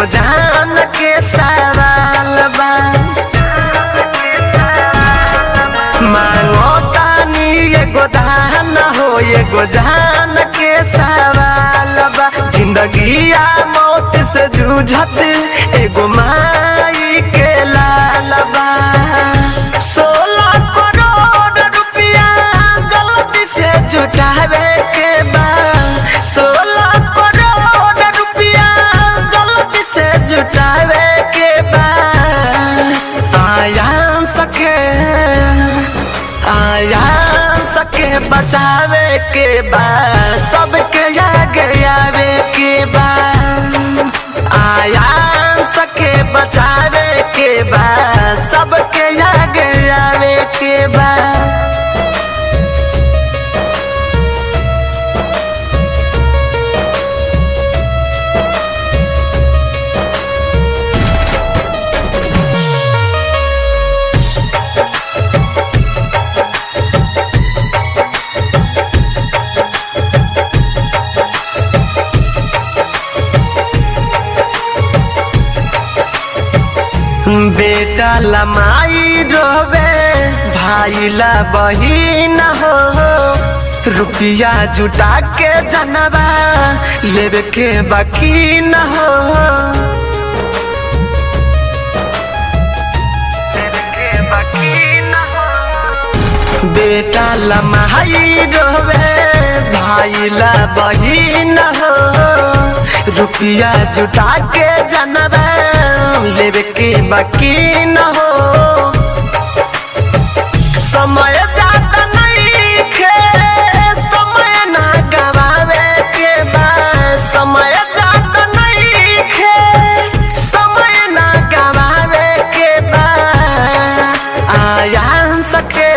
जान के सवाल बा मांगो तानी एगो दान हो एगो जान के सवाल बा जिंदगी आ मौत से जूझत एगो माई के लाल बा सोलह करोड़ रुपया गलती से जुटावे के बा सोलह करोड़ रुपया गलती से जुटावे के बा आया सके आया सके बचावे के बा सबके आगे आवे के बा आया सके बचावे के बा सबके आगे आवे के बा बेटा लमाई रोवे भाई ला बहिन हो रुपया जुटा के जनवा लेवे के बाकी न हो लेवे के बाकी न हो। बेटा लमाई रोवे भाई ला बहिन हो रुपया जुटा के जनवा लेवे के बाकी न हो समय ज्यादा नहीं खे समय ना गवावे के बा समय ज्यादा नहीं खे समय ना गवावे के बा आया सके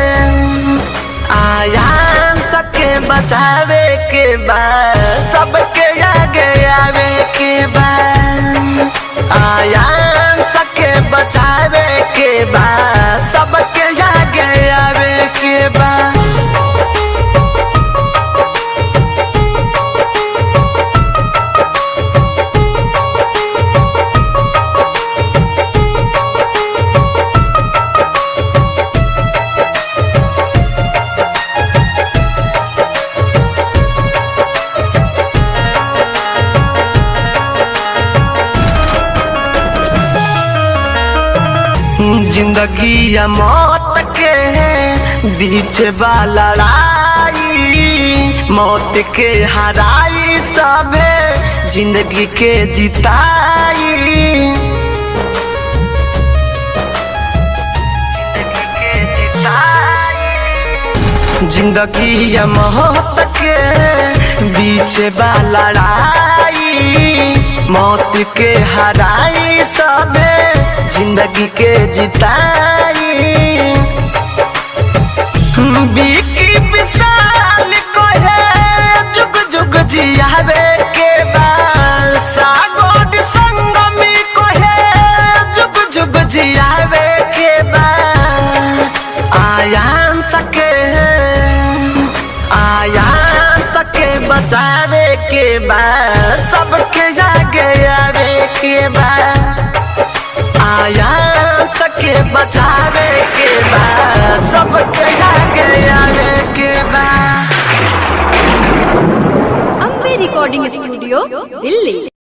आया सके बचावे के बा सबके आगे आवे के बा आया सके बचावे के बा सबके आगे आवे के बा जिंदगी या मौत के बीच बा लड़ाई मौत के हराई सबे जिंदगी के जिताई जिंदगी या मौत के बीच बा लड़ाई मौत के हराई सबे जिंदगी के जिताई बीकी विशाल को है जुग जुग जियावे के बाद सागोड संगमी को है जुग जुग जियावे के बाद आया सके आया सके बचावे के बाद सबके जागे आवे के बाद आया सके बचावे के बाद सबके जागे आवे के बाद अम्बे रिकॉर्डिंग स्टूडियो दिल्ली